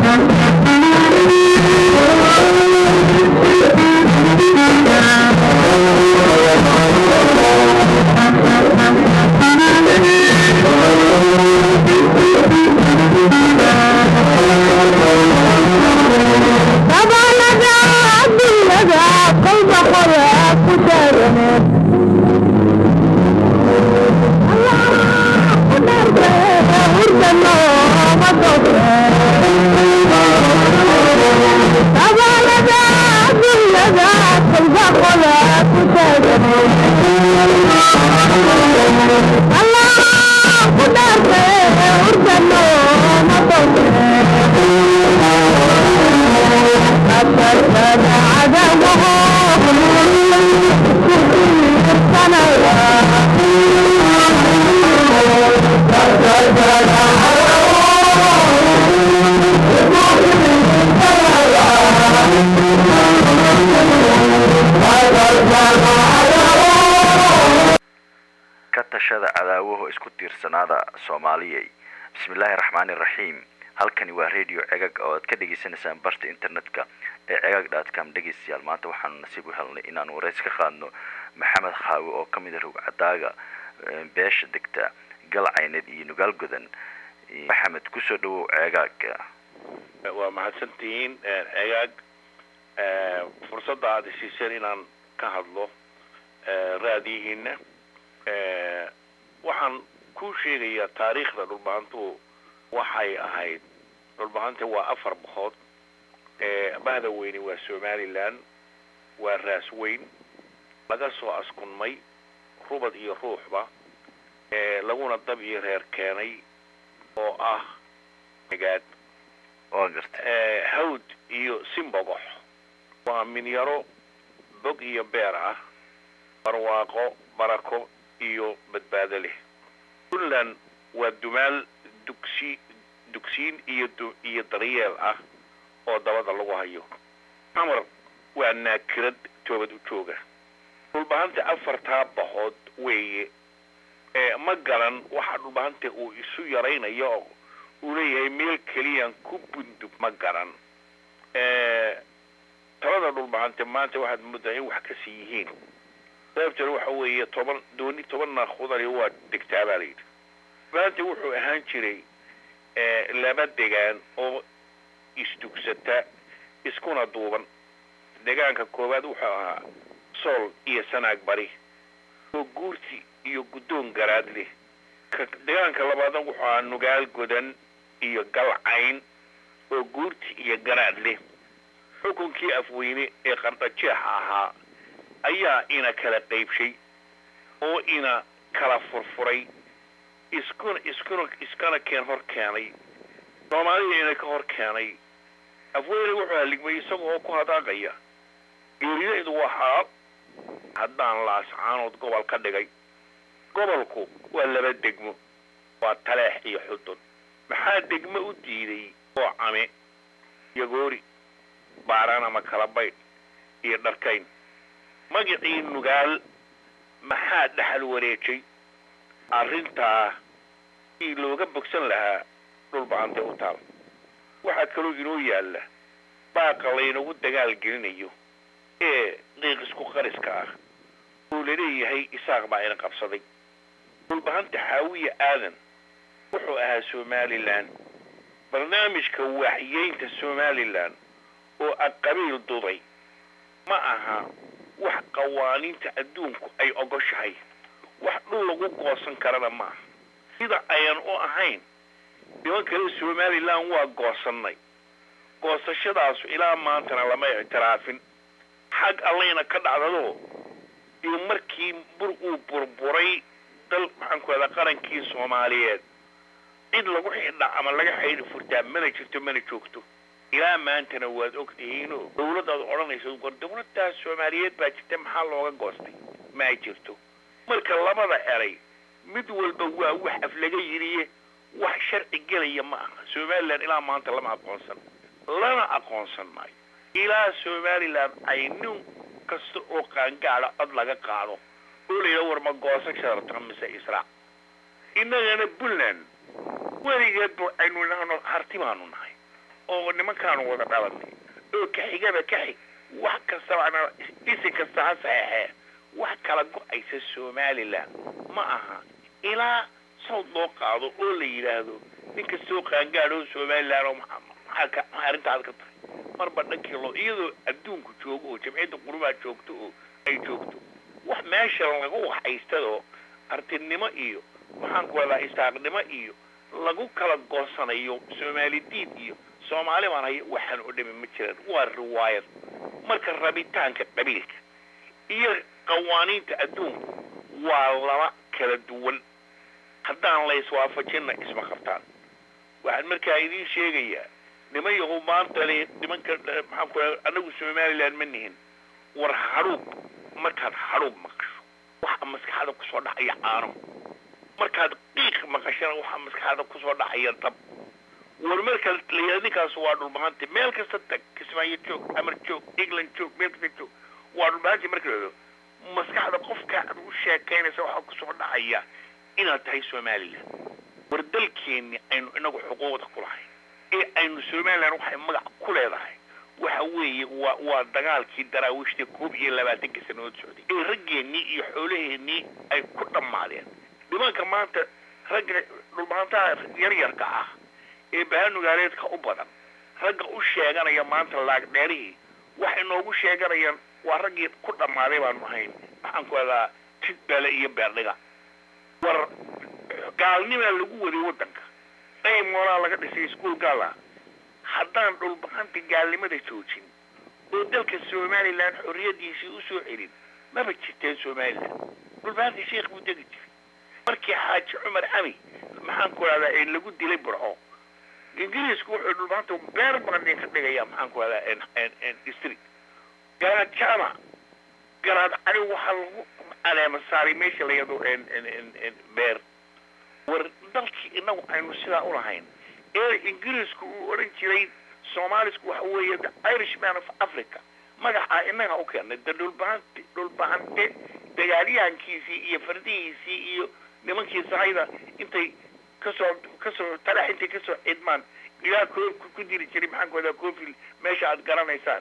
ka tashada cadaawaho isku tiirsanaada soomaaliyay bismillaahi raxmaani raxiim halkani waa radio cegag oo aad ka dhagaysanaysaan barta internetka ee cegag dotcom dhegaystayaal maanta waxaanu nasiib u helnay inaan wareys ka qaadno maxamed khaawi oo ka mid a rogcadaaga beesha degta galcayneed iyo nugaal godan maxamed kusoo dhawow ceegaaga waa mahadsantihiin cegaag fursadda aada siiseen inaan ka hadlo raadiyihiina waxaan kuu sheegayaa taariikhda dhulbahantu waxay ahayd dhulbahanta waa afar boqood bahda weyne waa somaliland waa raas weyn laga soo askunmay rubad iyo ruuxba laguna dab iyo reer keenay oo ah magaad waa garta hawd iyo simbogox waa minyaro bog iyo beer ah barwaaqo barako iyo badbaado leh puntland waa dumaal dugsi dugsiin iyo iyo daryeel ah oo dabada lagu hayo xamar waa naakirad toobad u jooga dhulbahanta afartaa bahood weeye ma garan waxa dhulbahanta uu isu yaraynayo oo uu leeyahay meel keliyaan ku bundub ma garan talada dhulbahante maanta waxaad moodaa in wax kasi yihiin sababtana waxa weeye toban dooni toban naakudani waa degtaa baa layidhi maanta wuxuu ahaan jiray laba degaan oo isdugsata iskuna duuban degaanka koowaad wuxuu ahaa sool iyo sanaag bari oo guurti iyo guddoon garaad leh ka degaanka labaadna wuxuu ahaa nugaal godan iyo galcayn oo guurti iyo garaad leh xukunkii afweyne ee qardhajeexa ahaa ayaa ina kala qaybshay oo ina kala furfuray iskuna iskuna iskana keen hor keenay soomaalida ina ka hor keenay afweyne wuxuu haligmay isaga oo ku hadaaqaya geerideedu waa xaal haddaan laascaanood gobol ka dhigay gobolku waa laba degmo waa taleex iyo xudun maxaa degmo u diiday oo came yagoori baaraan ama kala baydh iyo dharkayn magacii nugaal maxaa dhexal wareejay arrintaa ii looga bogsan lahaa dhulbahante u taal waxaa kaloo inoo yaalla baaqa laynagu dagaal gelinayo ee qiiq isku qariska ah oo laleeyahay isaaq baa ina qabsaday dhulbahanta xaawiya aadan wuxuu ahaa somalilan barnaamijka waaxyeynta somalilan oo aqabiil duday ma aha wax qawaaniinta adduunku ay ogoshahay wax dhul lagu goosan karana ma aha sida ayan u ahayn niman kale somalilan waa goosannay goosashadaasu ilaa maantana lama ictiraafin xag allayna ka dhacdado iyo markii bur uu burburay dal maxaan ku ahdaa qarankii soomaaliyeed cid lagu xidha ama laga xaydhi furtaa mana jirto mana joogto ilaa maantana waad og tihiinoo dawladdaad odhanaysa war dawladdaas soomaaliyeed baa jirta maxaa looga goostay ma ay jirto marka labada eray mid walba waa wax af laga yidhiye wax sharci gelaya ma aha somalilan ilaa maanta lama aqoonsan lana aqoonsan maayo ilaa somalilan ay nin kasta oo qaangaada cod laga qaado oo la yidhaha war ma goosan shararta mise israac innagana puntland weligeed bu aynu nahno harti baanu nahay oo nimankaanu wada dhalanay oo kaxigaba ka xig wax kastabana isi kasta ha saxeexee wax kala go-aysa somalilan ma aha ilaa sawd loo qaado oo la yidhaahdo nin kastoo qaangaadho somalilan oo maxaa ka maxaa arrintaad ka tahay marba dhankii loo iyadoo adduunku joogo oo jamciyadda qurumaa joogto oo ay joogto wax meesha lagu waxaystadoo artinimo iyo maxaan ku wadaa isaaqnimo iyo lagu kala goosanayo soomaali diid iyo soomaali baan haya waxaan oo dhami ma jiraan waa riwaayad marka rabitaanka qabiilka iyo qawaaniinta adduunku waa laba kala duwan haddaan la iswaafajinna isma qabtaan waxaan markaa idiin sheegayaa niman yahu maanta le nimanka maxaan ku anagu somaliland ma nihin war hadhuub markaad hadhuub maqasho waxaa maskaxda kusoo dhacaya caano markaad qiiq maqashana waxaa maskaxda kusoo dhacaya dab war markaad layidhahdo ninkaas waa dhulbahante meel kasta tag kismaayo joog amar joog england joog meel kasta joog waa dhulbahanti marka la maskaxda qofka aad u sheekaynaysa waxaa kusoo dhacaya inaad tahay somaliland war dalkeenni aynu inagu xuquuqda ku lahayn ee aynu somaliland waxay magac ku leedahay waxa weeye waa waa dagaalkii daraawiishta koob iyo labaatanka sanadood socday ee raggeennii iyo xoolaheennii ay ku dhammaadeen nimanka maanta ragga dhulbahantaha yaryarka ah ee bahanugaaleedka u badan ragga u sheeganaya maanta laagdheerihii waxay noogu sheeganayaan waa raggii ku dhammaaday baanu ahayn waxaan ku hadaa jidbale iyo beerdhiga war gaalnimaa lagu waday waddanka daymoolaa laga dhisay iskuol gaala haddaan dhulbahanta gaalnimada joojin oo dalka somalilan xorriyadiisii usoo celin maba jirteen somalilan dhulbahanta sheekh buu degi jiray markii xaaji cumar cami maxaan ku rahdaa ee lagu dilay burco ingiriisku wuxuu dhulbahanta beer badan ka dhigaya maxaan ku rahdaa distri garaad jama garaad cali waxaa lagu caleema saaray meesha la yado beer war dalkii inagu aynu sidaa ulahayn ee ingiriisku uu odhan jiray soomaalisku waxa weeye the irishman of africa magacaa inaga u keenay de dhulbahante dhulbahante dagaalyahankiisii iyo fardihiisii iyo nimankii sahayda intay kasoo kasoo talax intay kasoo cidmaan ilaa koobka ku diri jiray maxaan ku wadaa coofil meesha aad garanaysaan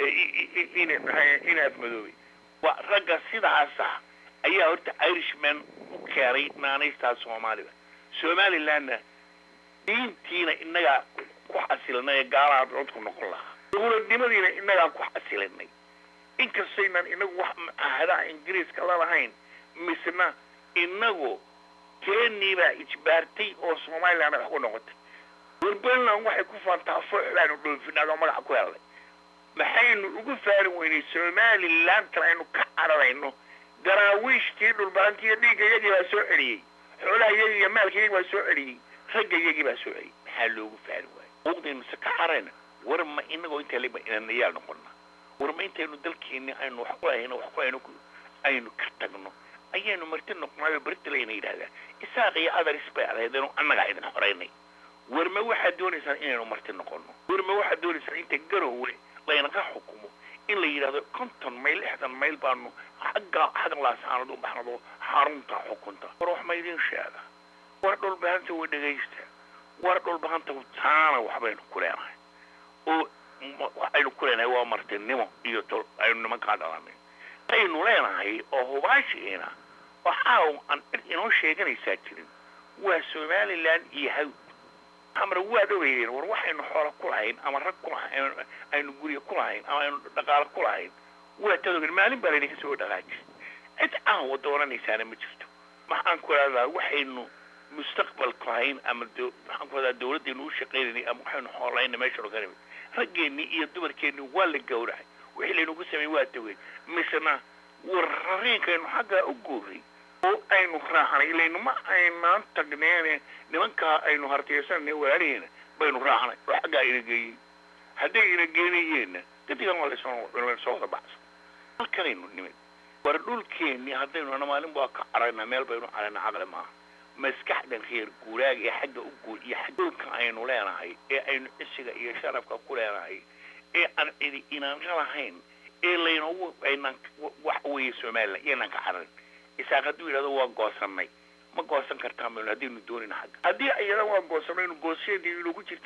in inaad madoobay waa ragga sidaasa ayaa horta irishman u keenay naanaystaa soomaalida somalilandna diintiina inagaa ku xasilinay ee gaalaha codku noqon lahaa dowladnimadiina inagaa ku xasilinay inkastaynan inagu wax mucaahadaha ingiriiska lalahayn misna inagu keeniibaa ijbaartay oo somaliland wax ku noqotay warbelland waxay ku faantaa foox baanu dhoofinaa oo magaca ku helnay maxaynu ugu faari weynay somalilantan aynu ka cararayno daraawiishtii dhulbaantiiyo dhiigga iyagii baa soo celiyey xoolaha iyagii iyo maalka iyagii baa soo celiyey ragga iyagii baa soo celiyey maxaa loogu faari waayey xuquuqdaynu se ka carayna war ma inagoo inta liba inanayaal noqona war ma intaynu dalkeeni aynu wax ku lahayno wax ku hayno aynu ka tagno ayaynu marti noqnaayo beritleyna yidhahdaa isaaq iyo adaris bay ahaydenu annagaa idin xoraynay war ma waxaad doonaysaan inaynu marti noqono war ma waxaad doonaysaan inta garowe laynaga xukumo in la yidhahdo konton mayl lixdan mayl baanu xagga xagga laasaanad u baxnado xarunta xukunta war wax ma idin sheega war dhulbahanta way dhegaysta war dhulbahanta taana waxbaynu ku leenahay oo waxaynu ku leenahay waa martinimo iyo tol aynu nimankaa dhalanay aynu leenahay oo hubaashiina waxaa aan cid inoo sheeganaysaa jirin waa somaliland iyo hawd amar waad ogeydeen war waxaynu xoola ku lahayn ama rag ku lahayn aynu guryo ku lahayn ama aynu dhaqaalo ku lahayn waa tad ogeyn maalin baa laydinka soo dhaqaaji cid aan wada oranaysaana ma jirto maxaan ku rahdaa waxaynu mustaqbal ku lahayn ama maxaan ku rahdaa dawladdeenu u shaqaynayna ama waxaynu xoolahayna meesha oganay raggeennii iyo dumarkeennii waa la gowracay wixii laynagu sameeyey waa dawey misna war rariinkaynu xaggaa u guuray oo aynu raacnay ilaynu ma aynaan tagneene nimankaa aynu hartiyeysanay walaalihiina baynu raacnay oo xaggaa ina geeyey hadday ina geenayeenna dadigan waa lasoo soo wada baxsan halkanaynu nimid war dhulkeennii haddaynu ana maalin waa ka caraynaa meel baynu caraynaa caqli maaha maskaxdan reer guuraaga ee xagga u guur iyo xag dhulka aynu leenahay ee aynu cisiga iyo sharafka ku leenahay ee aan cidi inaanka lahayn ee laynagu aynaan wax weeye somaliland iyaynaan ka cararin isaaq hadduu yidhahdo waa goosanay ma goosan kartaa maynu haddaynu doonayna xagga haddii iyada waa goosanaynu goosheedii inagu jirtana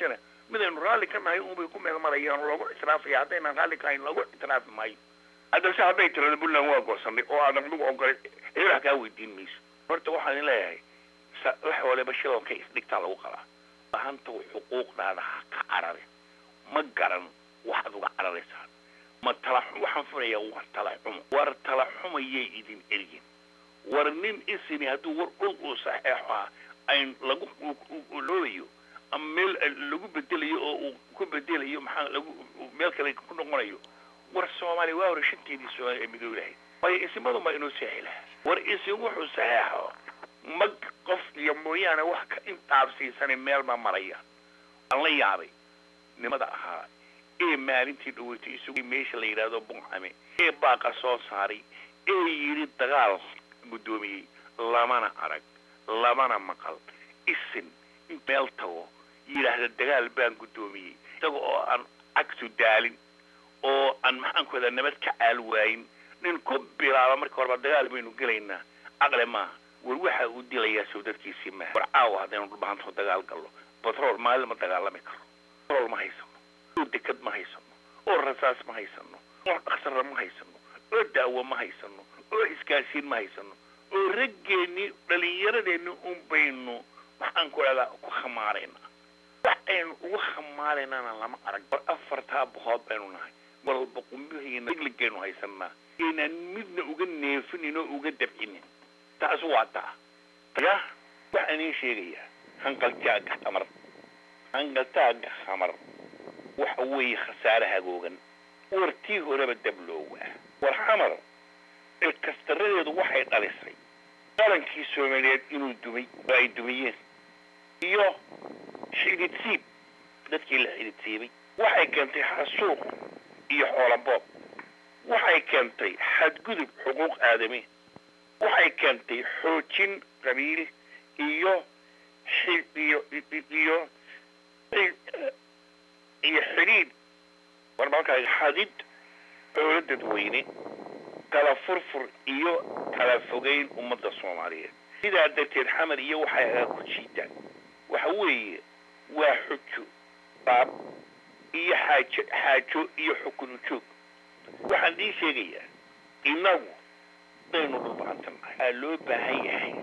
midaynu raalli ka nahay unbay ku meel marayaan loogu ictiraafaya haddaynan raalli ka hayn loogu ictiraafi maayo haddase hadday tirado puntland waa goosanay oo aadan adigu ogolay ee wax kaa weydiin mayso horta waxaan leeyahay wax waliba shidalka isdhigtaa lagu qalaa bahanta xuquuqdaada ha ka carare ma garan waxaad uga cararaysaa ma tala waxaan filayaa war tala xumo war tala xumayay idin eryin war nin isini hadduu war dhul uu saxeexo ah ayn lagu loobayo ama meel lagu bedelayo oo uu ku bedelayo maxaa lagu meel kale ku noqonayo war soomaaliya waa hore shanteedii soomaaliya ee midoob lahayd waayo isimadun baa inoo seexi lahaa war isin wuxuu saxeexo mag qof iyo mooyaane wax ka intaabsiisanay meel baa maraya aan la yaabay nimada ahaa ee maalintii dhaweytay isugu meesha la yidhaahdo buncame ee baaqa soo saaray ee yidhi dagaal guddoomiyey lamana arag lamana maqal isin in meel tago yidhaahda dagaal baan guddoomiyey isaga oo aan cagtu daalin oo aan maxaan ku wadaa nabad ka caal waayin nin ku bilaaba marka horeba dagaal baynu gelaynaa caqle maaha war waxa uu dilayaa soo dadkiisii maaha war caawa haddaynu dhulbahanto dagaal gallo batrool maalin ma dagaalami karo batrool ma haysano oo dekad ma haysano oo rasaas ma haysano oo dhaksara ma haysano oo daawo ma haysano oo iskaasiin ma haysano oo raggeennii dhallinyaradeenni un baynu maxaan ku dhahdaa ku khamaaraynaa wax aynu ugu khamaaraynana lama arag war afartaa boqood baynu nahay walba qumbihiina igligaynu haysanaa inaan midna uga neefinin oo uga dabcinin taas waa taa ya waxaan iin sheegayaa hanqaltaaga khamar hanqaltaaga khamar waxa weeye khasaare hagoogan wartii horeba dabloowa war xamar ilkastaradeedu waxay dhalisay qalankii soomaaliyeed inuu dumay oo ay dumiyeen iyo xididsiib dadkii la xididsiibay waxay keentay xasuuq iyo xoolaboob waxay keentay xadgudub xuquuq aadami waxay keentay xoojin qabiil iyo iyo iyo iyo xidhiid war markaa xadid xoolo dadweyne kala furfur iyo kala fogeyn ummadda soomaaliyeed sidaa darteed xamar iyo waxay agaa ku jiidaan waxa weeye waa xujo baab iyo xaajo xaajo iyo xukun ujoog waxaan ii sheegayaa innagu daynu dhulbacantannahay aa loo baahan yahay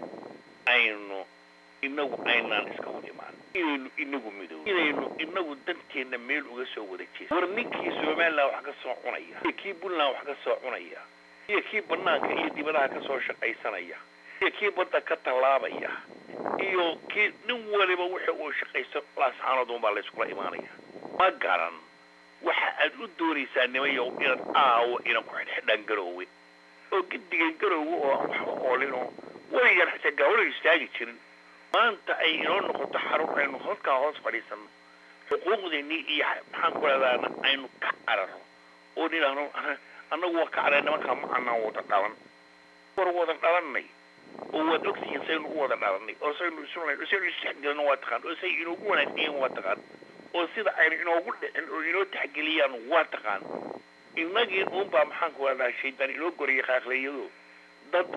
aynu inagu aynaan iska hor imaan inaynu inagu midoob inaynu inagu danteenna meel uga soo wada jeeso war ninkii somaliland wax ka soo cunaya iyo kii puntland wax ka soo cunaya iyo kii banaanka iyo dibadaha ka soo shaqaysanaya iyo kii badda ka tallaabaya iyo kii nin waliba wixii uu shaqaysto laascaanoodun baa layskula imaanaya ma garan waxa aad u doonaysaa nimayow inaad aawo ina ku xidhxidhaan garoowe oo gedigan garoowe oo aan waxba oolinoo weligan xitaa gaawalo istaagi jirin maanta ay inoo noqoto xarun aynu halkaa hoos fadhiisano xuquuqdeennii iyo maxaan ku leedaana aynu ka cararo oo nidhaahno annagu waa ka careen nimankaa ma anaan wada dhalan war wada dhalanay oo waad ogtihiin saynu u wada dhalanay oo saynu isu saynu isdhexgelino waa taqaan oo say inoogu wanaagsanyiin waa taqaan oo sida aynu inoogu dhicin oo inoo taxgeliyaan waa taqaan innagii uunbaa maxaan ku leedaha shaydaan inoo goriyay qaaqleeyado dad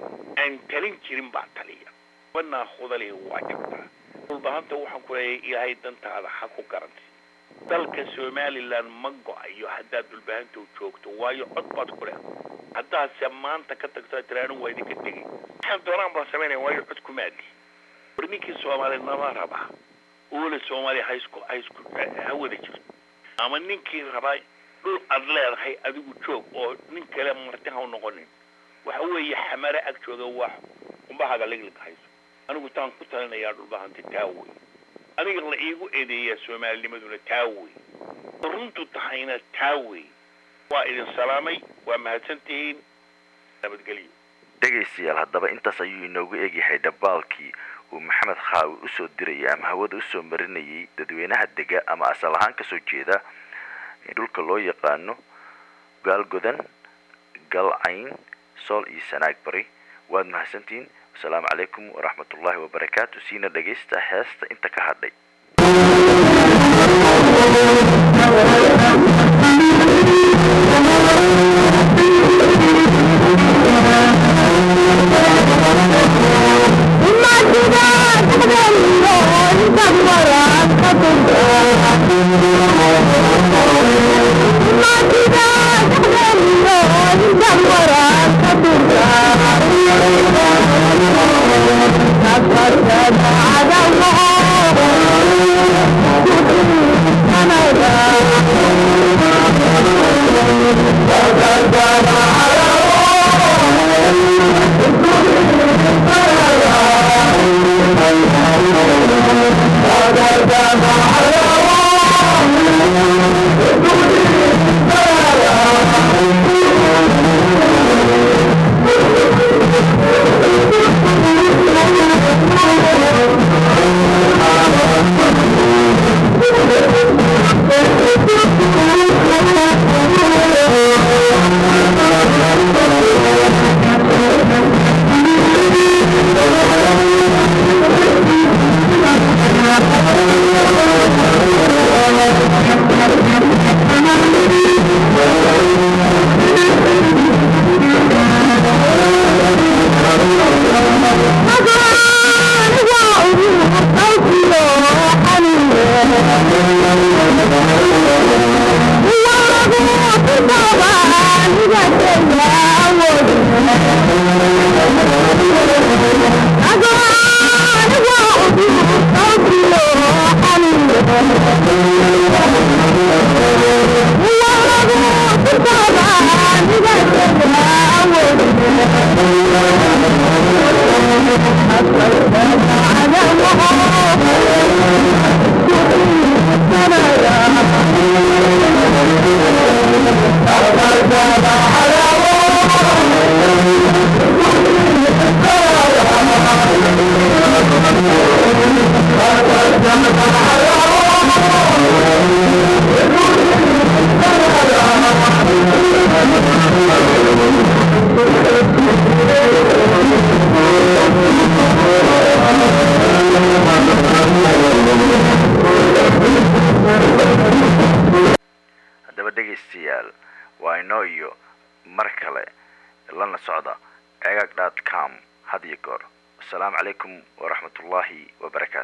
aan talin jirin baa taliya banaa khudali waa jirtaa dhulbahanta waxaan ku leeyahay ilaahay dantaada ha ku garanti dalka somaliland ma go-ayo haddaad dhulbahanta joogto waayo cod baad ku leh haddaadse maanta ka tagto tiraanu waa idinka tegay waxaan doonaan baan samaynaya waayo cod kumaadi war ninkii soomaali nama rabaa oole soomaaliya ha isku ha isku ha wada jirto ama ninkii rabaa dhul aad leedahay adigu joog oo nin kale marti ha u noqonin waxa weeye xamare ag jooga wax qumbahaga liglig hayso anigu taan ku talinayaa dhulbahanta taawey aniga la iigu eedeeyaa soomaalinimaduna taawey runtu tahayna taawey waa idin salaamay waa mahadsantihiin nabadgelyo dhegaystayaal haddaba intaas ayuu inoogu egyahay dhabaalkii uu maxamed khaawi usoo dirayay ama hawada usoo marinayay dadweynaha dega ama asal ahaan kasoo jeeda dhulka loo yaqaano gaalgodan galcayn sool iyo sanaag bari waad mahadsantihiin asalaamu calaykum waraxmat ullaahi wabarakaatu siina dhegaysta heesta inta ka hadhay Imagina, noo iyo mar kale lana socda cegag dot com had iyo goor asalaamu calaykum waraxmat ullaahi wabarakaatu